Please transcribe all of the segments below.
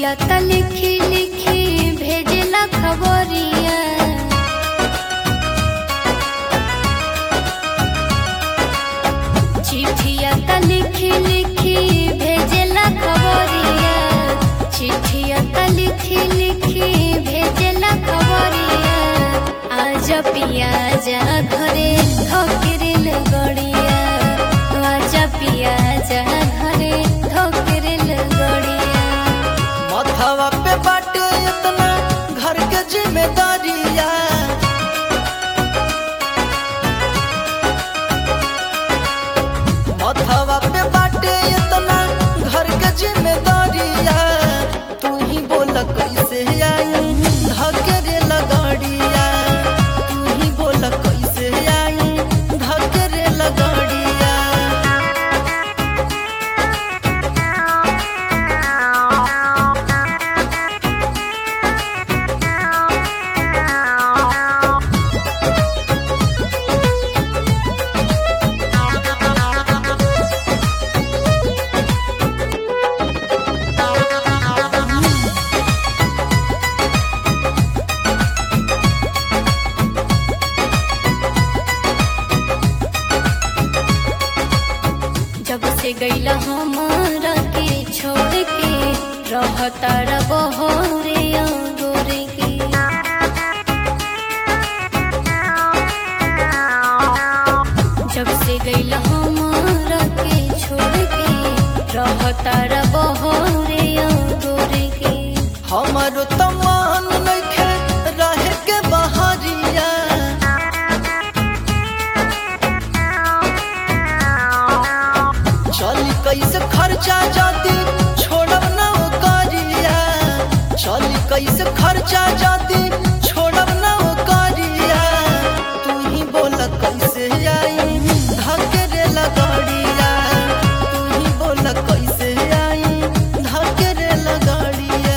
चिट्ठिया त लिखी लिखी भेजला खबरिया चिट्ठिया त लिखी लिखी भेजला खबरिया चिट्ठिया त लिखी लिखी भेजला खबरिया आज पिया जा घरे धोकरेल गड़िया आजा पिया जा घरे धोकरेल गड़िया मथवा पे बाटे इतना घर के जिम्मेदारिया मथवा पे बाटे इतना घर के जिम्मेदारिया तू ही बोल कैसे आई धकेरे लगड़िया तू ही बोल कैसे आई धकेरे लगड़िया जब से गईला हमारा के छोड़ के रहता बहरे गोरे के जब से गईला हमारा के छोड़ के रहता बहरे गोरे के हमारो तमान नइखे रहे के बहरिया चली कैसे खर्चा जाती छोड़ब ना ओ करिया चली कैसे खर्चा जाती छोड़ब ना ओ करिया तू ही बोल कैसे आई धकेरे लगड़िया तू ही बोल कैसे आई धकेरे लगड़िया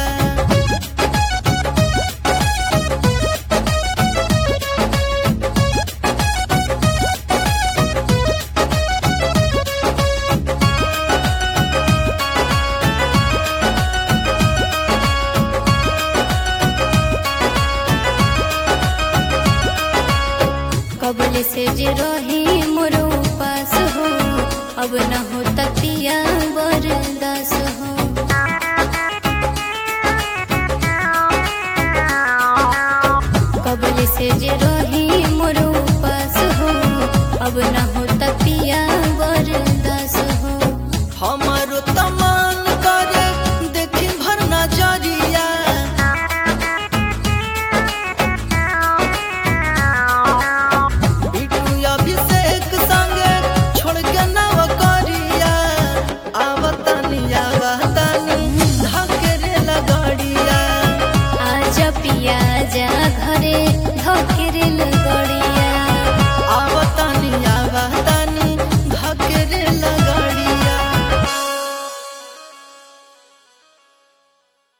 कबल से जे रह